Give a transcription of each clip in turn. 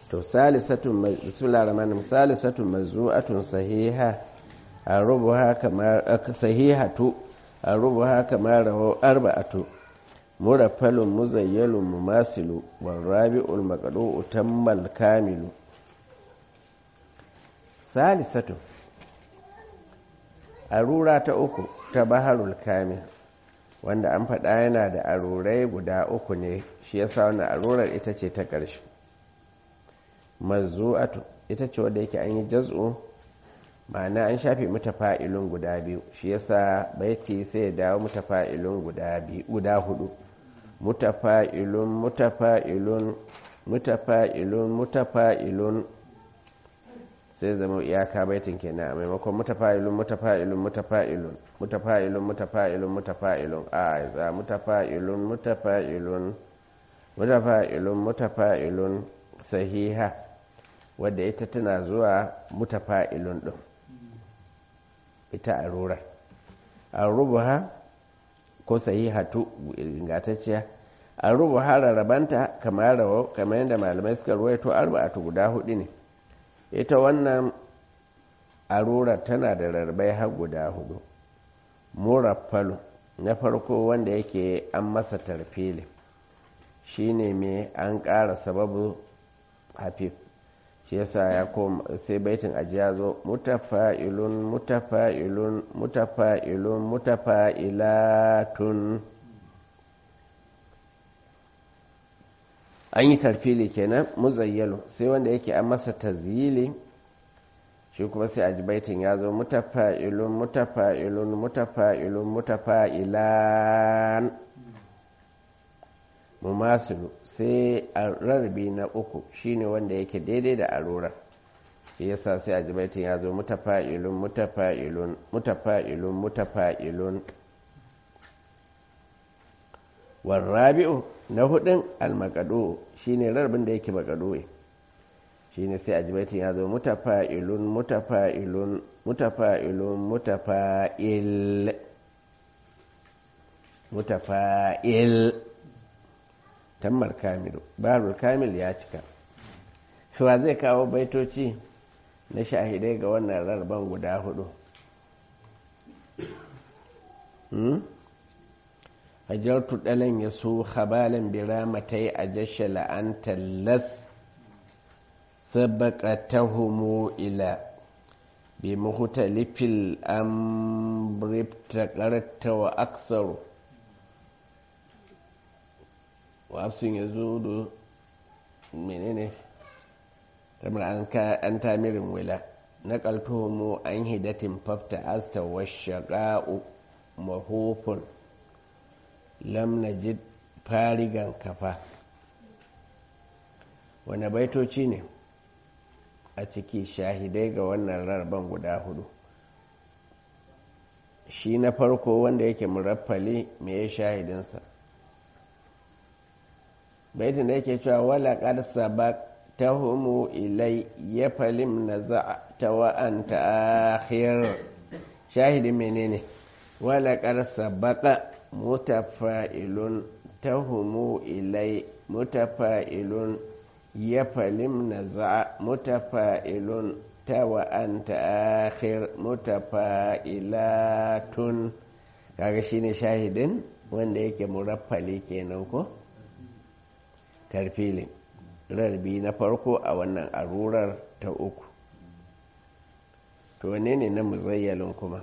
to salisatun bismillah rahman salisatun mazru'atun sahiha arubuha kamar sahihatu arubuha kamar rawu arba'atu muraffalun muzayyalun mumasilu warabi'ul maqdu'u tammal kamilu salisatun arura ta uku ta baharul kamil wanda an faɗa yana da arurai guda uku ne shi yasa wannan arurar ita ce ta ƙarshe mazu'atu ita ce wadda yake an yi jaz'u ma'ana an shafe mata fa'ilun guda biyu shi yasa baiti sai ya dawo mata fa'ilun guda biyu guda hudu mutafa'ilun mutafa'ilun mutafa'ilun mutafa'ilun sai zama iyaka baitin kenan a maimakon mutafa'ilun mutafa'ilun mutafa'ilun mutafa'ilun mutafa'ilun mutafa'ilun a za mutafa'ilun mutafa'ilun mutafa'ilun mutafa'ilun sahiha wadda ita tana zuwa mutafa'ilun din ita a rura a rubuha ko sahihatu ingantacciya a rubuha rarrabanta kamar rawa kamar yadda malamai suka ruwaito arba'atu guda hudu ne ita wannan arura tana da rarrabai har guda hudu muraffalu na farko wanda yake an masa tarfili shine mai an ƙara sababu hafif shi yasa ya koma sai baitin ajiya zo mutafa'ilun mutafa'ilun mutafa'ilun mutafa'ilatun an yi tarfili kenan muzayyalu sai wanda yake an masa tazyili shi kuma sai a baitin ya zo mutafa'ilun mutafa'ilun mutafa'ilun mutafa'ilan mumasilu sai a rarrabi na uku shine wanda yake daidai da arorar shi yasa sai a baitin ya zo mutafa'ilun mutafa'ilun mutafa'ilun mutafa'ilun warrabi'u na hudun almakado shine rarbin da yake makadoe shine sai ajibaitin ya zo mutafa'ilun mutafa'ilun mutafa'ilun mutafa'il mutafa'il tammar kamilu barul kamil ya cika shuwa zai kawo baitoci na shahidai ga wannan rarban guda hudu hajartu ɗalan ya so habalan biramatai a jashe la'anta las sabaka ta homo ila bi mahutalifil amrifta ƙarta wa aksaru wasun ya zo da menene kamar an tamirin wila na ƙaltomo an hidatin fafta asta wa shaƙa'u mahofin lam najid farigan kafa wane baitoci ne a ciki shahidai ga wannan rarban guda hudu shi na farko wanda yake muraffali me ya shahidinsa baitin da yake cewa wala ƙarsa ba ta homo ilai ya falim na za ta wa'anta akhir shahidin menene wala ƙarsa baka mutafa'ilun tahumu ilai mutafa'ilun yafalim naza mutafa'ilun tawa anta akhir mutafa'ilatun kaga shine shahidin wanda yake muraffali kenan ko tarfilin rarbi na farko a wannan arurar ta uku to wane ne na muzayyalin kuma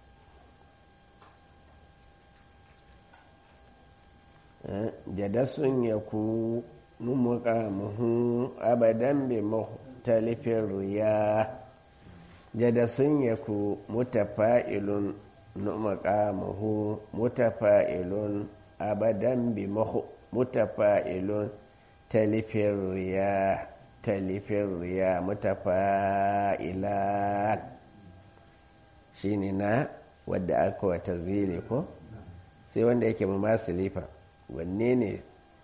jadasun ya ku numuƙamuhu abadan bi mukhtalifin riya jadasun ya ku mutafa'ilun numuƙamuhu mutafa'ilun abadan bi mutafa'ilun talifin riya talifin riya mutafa'ilat shi ne na wadda aka wata zile ko sai wanda yake masu lifa wanne ne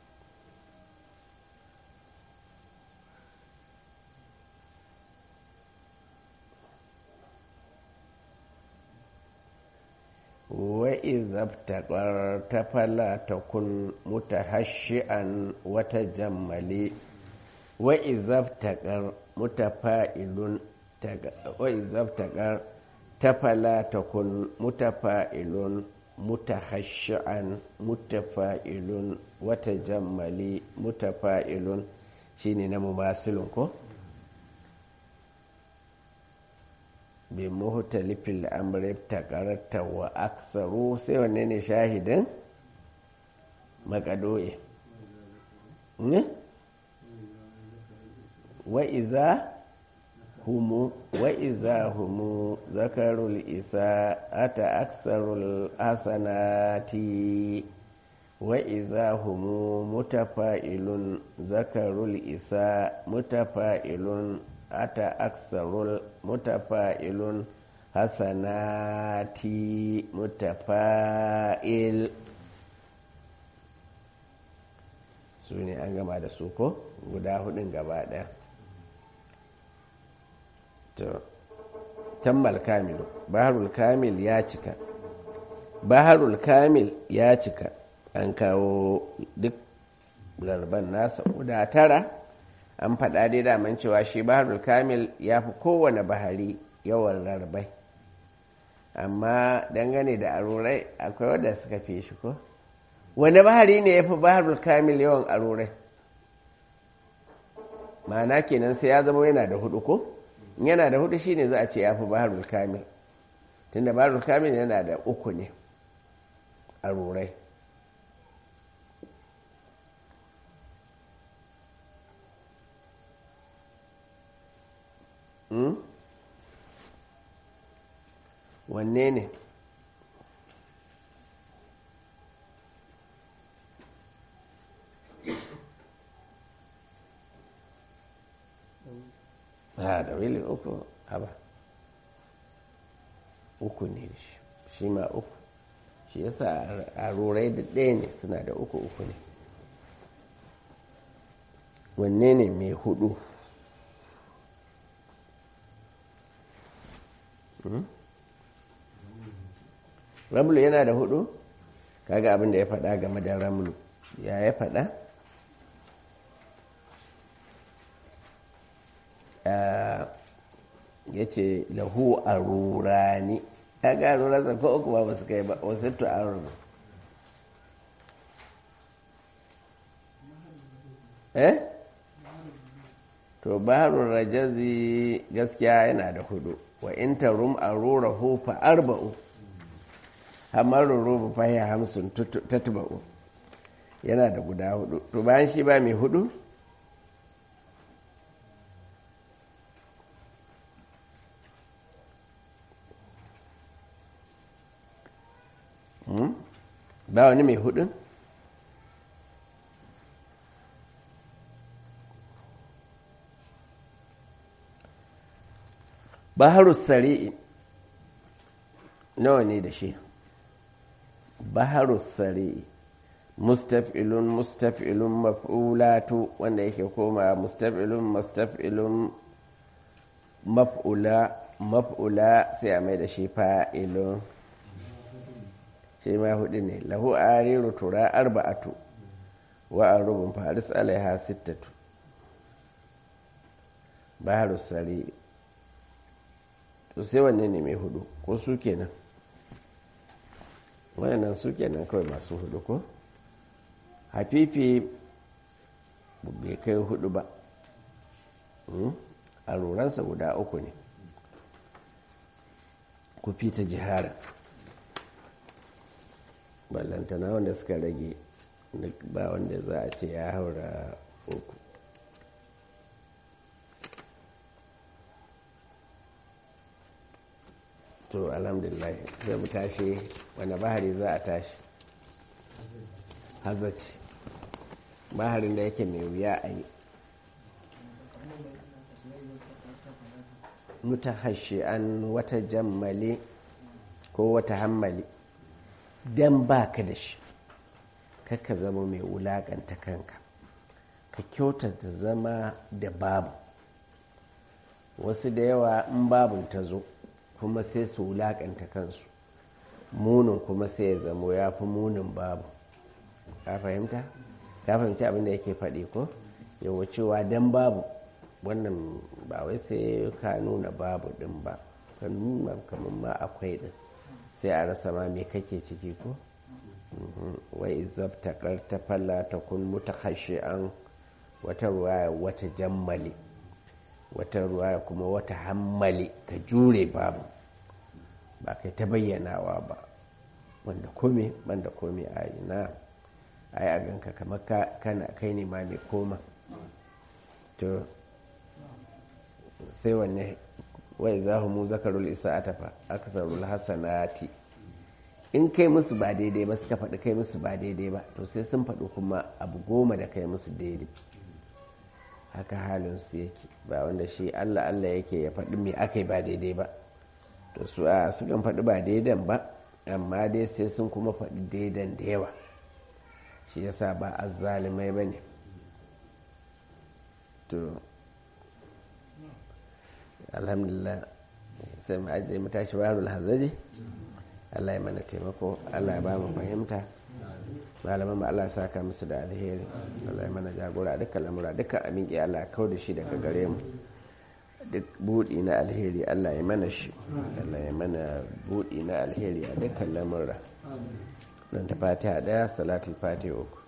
wa'iza ta fala ta kun mutahashi'an wata jammali wa izabtaƙar mutafa'ilun wa izabtaƙar tafala takun mutafa'ilun mutahashi'an mutafa'ilun wata jammali mutafa'ilun shine na mumasilun ko bi muhtalifil amri taqarrata wa aksaru sai wanne ne shahidin makadoe ne wa iza humu wa iza humu zakarul isa ata aksarul hasanati wa iza humu mutafa'ilun zakarul isa mutafa'ilun ata aksarul mutafa'ilun hasanati mutafa'il su ne an gama da su ko guda hudun gaba daya to tammal kamilu baharul kamil ya cika baharul kamil ya cika an kawo duk larban nasa guda tara an faɗa dai daman cewa shi baharul kamil ya fi kowane bahari yawan rarbai amma dangane da arurai akwai wadda suka fi shi ko wani bahari ne ya fi baharul kamil yawan arurai ma'ana kenan sai ya zama yana da hudu ko yana da hudu shine za a ce ya fi baharul kamil tunda baharul kamil yana da uku ne arurai wanne ne ha da wili uku haba uku ne shi ma uku shi yasa a rurai da ɗaya ne suna da uku uku ne wanne ne mai hudu ramlu yana da hudu kaga abin da ya faɗa game da ramlu ya ya faɗa ya ce lahu a rurani ya ga rurarsa ko uku ba su kai ba wasu to a ruru eh to baharun rajazi gaskiya yana da hudu wa in tarum a rura hufa arba'u hamar rubu fahiyar hamsin tattaba'u yana da guda hudu to bayan shi ba mai hudu ba wani mai hudu baharus sari'i nawa ne da shi baharus sari'i mustaf'ilun mustaf'ilun maf'ulatu wanda yake koma mustaf'ilun mustaf'ilun maf'ula maf'ula sai a mai da shi fa'ilun shi ma hudu ne lahu ariru tura arba'atu wa arubun faris alaiha sittatu baharus sari'i to sai wanne ne mai hudu ko su kenan wayannan su kenan kawai masu hudu ko hafifi bai kai hudu ba a ruransa guda uku ne ku fita jihara ballantana wanda suka rage ba wanda za a ce ya haura uku to alhamdulillah zai mu tashi wanda bahari za a tashi hazaci baharin da yake mai wuya a yi mutahashi an wata jammali ko wata hammali don ba ka da shi kakka zama mai wulaƙanta kanka ka kyautata zama da babu wasu da yawa in babun ta zo kuma sai su wulaƙanta kansu munin kuma sai ya zamo ya fi munin babu ka fahimta? ka fahimci abinda yake faɗi ko yawa cewa dan babu wannan ba wai sai ka nuna babu din ba ka nuna kamar ma akwai din sai a rasa ma me kake ciki ko wai zabta ta falla ta kun an wata ruwaya wata jammali wata ruwaya kuma wata hammali ka jure babu ba kai ta bayyanawa ba wanda kome banda kome a yi na a yi a ganka kamar kana kai ne ma mai koma to sai wanne wai za mu zakarul isa a tafa aksarul hasanati in kai musu ba daidai ba suka faɗi kai musu ba daidai ba to sai sun faɗi kuma abu goma da kai musu daidai haka halinsu yake ba wanda shi allah allah yake ya faɗi mai aka yi ba daidai ba to su a sukan faɗi ba daidan ba amma dai sai sun kuma faɗi daidan da yawa shi yasa ba a zalimai ba ne to alhamdulillah sai mu ajiye mu tashi warul hazaji Allah ya mana taimako Allah ya ba mu fahimta malaman ba Allah saka musu da alheri Allah ya mana jagora dukkan lamura dukkan amin ki Allah ya kau da shi daga gare mu duk budi na alheri Allah ya mana shi Allah ya mana budi na alheri a dukkan lamura dan ta fatiha daya salatul fatiha uku